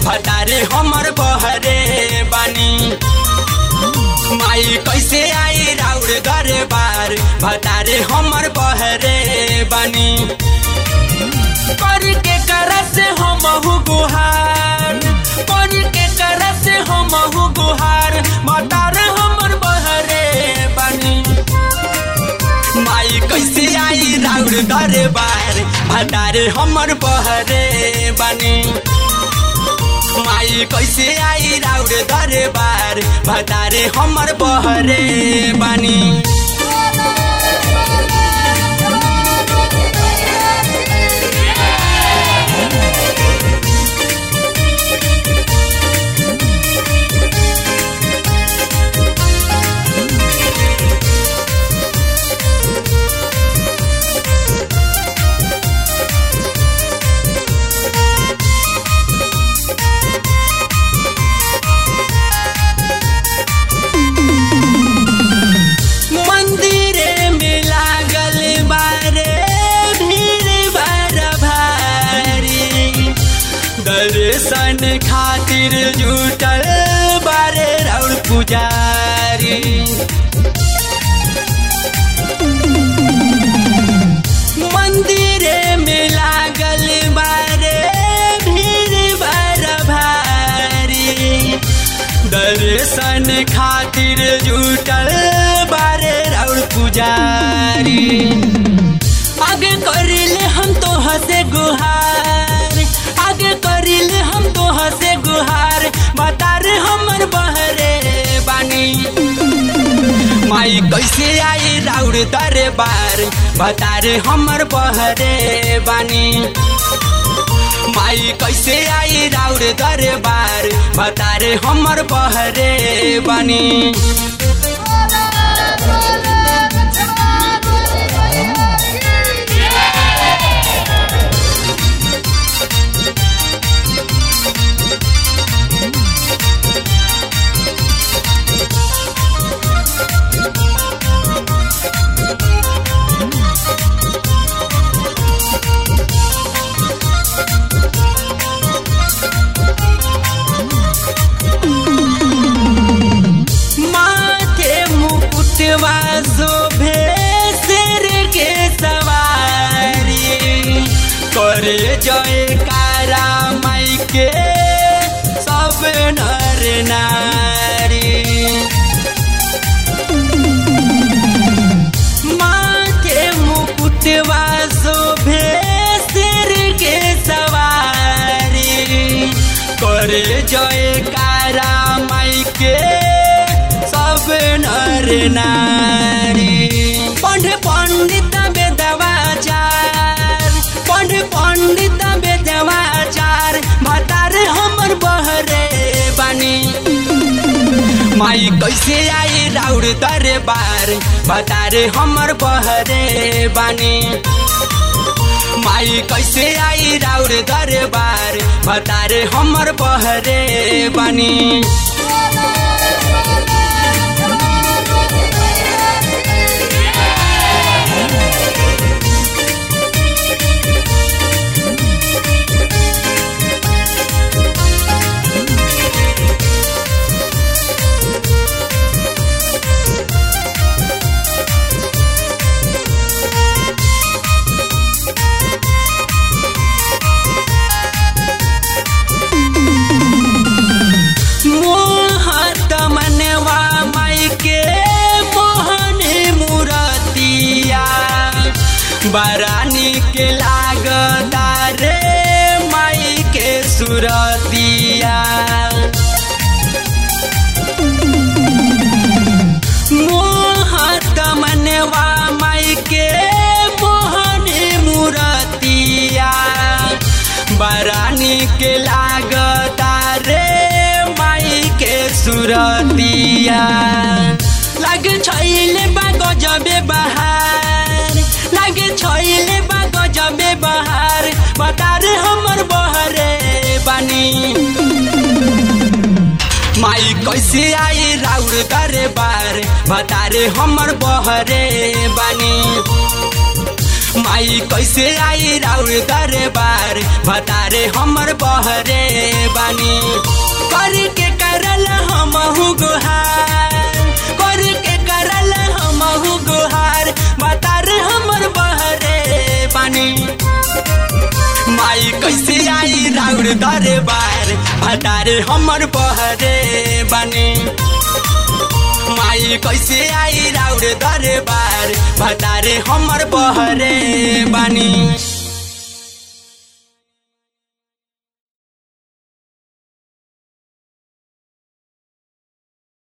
भतारे हमर बहरे बानी माई कैसे आई राउर घरे बार भतारे हमर बहरे बानी कर के करस हम गुहार कर के करस हम गुहार भतारे हमर बहरे बानी माई कैसे आई राउर घरे बार भतारे हमर बहरे बानी माई कैसे आई राउर घरे बार भतारे हमर बहरे बानी मंदिरे में लागल बारे भीड़ भर भारी दर्शन खातिर जुटल बारे राउर पुजारी मंदिरे में लागल बारे भीड़ भर भारी दर्शन खातिर जुटल बारे राउर पुजारी आगे करिले हम तो हसे गुहार आगे करिले हम तो हसे गुहार बता रे हमर बहरे बानी माई कैसे आई राउर दरे बार बता रे हमर बहरे बानी माई कैसे आई राउर दरे बार बता रे हमर बहरे बानी माथे मुकुटवा शोभे शेर के सवारी करे जय कारा माई के सब नर नारी माथे मुकुटवा शोभे शेर के सवारी करे जय कारा माई के सब नर नारी पंड पंडित वेदवाचार पंड पंडित वेदवाचार भतार हमर बहरे बानी माई कैसे आई राउर दरे बार बतारे हमर बहरे बानी माई कैसे आई राउर दरे बार बतारे हमर बहरे बानी मोहत मनवा माई के मोहन मुरतिया बरानी के लागता रे माई के सुरतिया मोहत मनवा माई के मोहन मुरतिया बरानी के लागता रे माई के सुरतिया लागे छैले बा गजबे बहार लागे छैले बा गजबे बहार बता रे हमर बहरे बानी माई कैसे आई राउर दरे बार बतारे हमर बहरे बानी माई कैसे आई राउर दरबार बतारे हमर बहरे बानी कर के करल हमहु गुहार कर के करल हमहु गुहार बतार हमर बहरे बानी माई कैसे आई राउर दरबार बतारे हमर बहरे बानी माई कैसे आई राउर दरबार बतारे हमर बहरे बानी